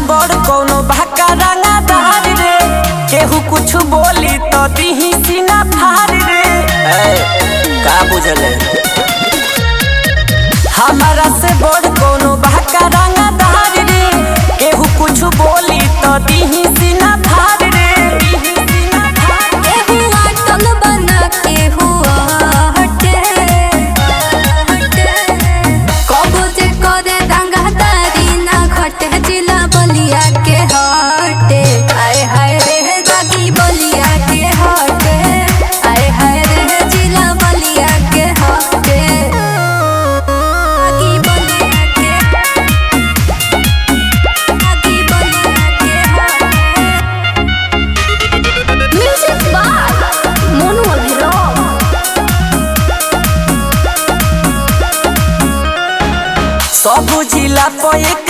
बड़ कौनो भाका रंगा दार रे केहू कुछ बोली तो दिही सीना फार रे ए, का बुझल है हमारा से बड़ कौनो भाका रंगा दार रे केहू कुछ बोली तो दिही सीना फार रे दिही सीना फार रे। केहू आटल बना केहू हटे कबो जे करे रंगदारी ना घटे जिला बलिया के हटे आय हाय रे दागी बलिया के हटे आय हाय रे जिला बलिया के हटे दागी बलिया के दागी बलिया के हटे म्यूजिक बार मोनू अभिराम सब जिला पे एक